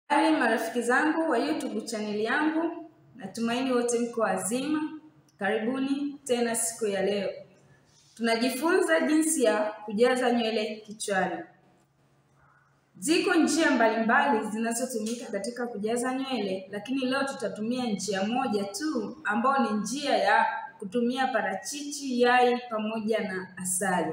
Habari marafiki zangu wa YouTube chaneli yangu, natumaini wote mko wazima. Karibuni tena siku ya leo, tunajifunza jinsi ya kujaza nywele kichwani. Ziko njia mbalimbali zinazotumika katika kujaza nywele, lakini leo tutatumia njia moja tu, ambayo ni njia ya kutumia parachichi, yai pamoja na asali.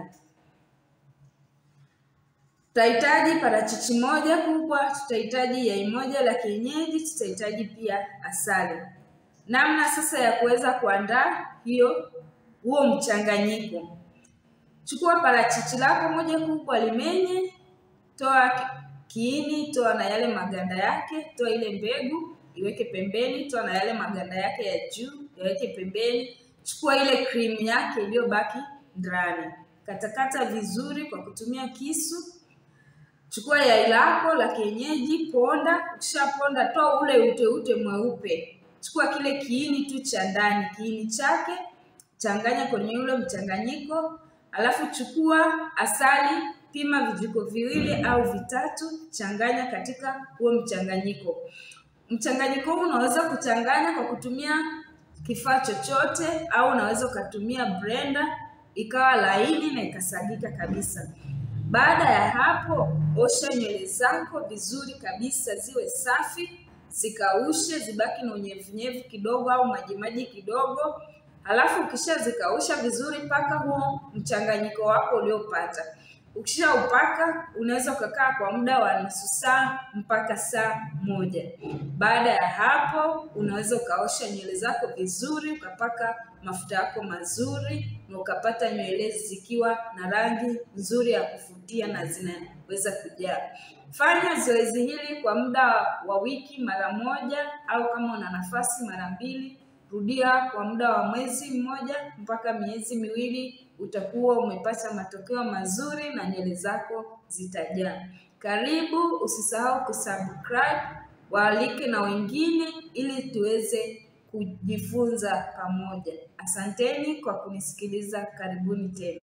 Tutahitaji parachichi moja kubwa, tutahitaji yai moja la kienyeji, tutahitaji pia asali. Namna sasa ya kuweza kuandaa hiyo huo mchanganyiko, chukua parachichi lako moja kubwa, limenye, toa kiini, toa na yale maganda yake, toa ile mbegu iweke pembeni, toa na yale maganda yake ya juu yaweke pembeni. Chukua ile krimu yake iliyobaki ndani, katakata vizuri kwa kutumia kisu. Chukua yai lako la kienyeji, ponda. Ukishaponda, toa ule uteute mweupe. Chukua kile kiini tu cha ndani, kiini chake changanya kwenye ule mchanganyiko, alafu chukua asali, pima vijiko viwili au vitatu, changanya katika huo mchanganyiko. Mchanganyiko huu unaweza kuchanganya kwa kutumia kifaa chochote, au unaweza ukatumia blender ikawa laini na ikasagika kabisa. Baada ya hapo, osha nywele zako vizuri kabisa, ziwe safi, zikaushe, zibaki na unyevunyevu kidogo au majimaji kidogo. Halafu ukishazikausha vizuri, paka huo mchanganyiko wako uliopata. Ukishaupaka unaweza ukakaa kwa muda wa nusu saa mpaka saa moja. Baada ya hapo, unaweza ukaosha nywele zako vizuri, ukapaka mafuta yako mazuri na ukapata nywele zikiwa na rangi nzuri ya kuvutia na zinaweza kujaa. Fanya zoezi hili kwa muda wa wiki mara moja, au kama una nafasi mara mbili. Rudia kwa muda wa mwezi mmoja mpaka miezi miwili, utakuwa umepata matokeo mazuri na nywele zako zitajaa. Karibu, usisahau kusubscribe, waalike na wengine ili tuweze kujifunza pamoja. Asanteni kwa kunisikiliza. Karibuni tena.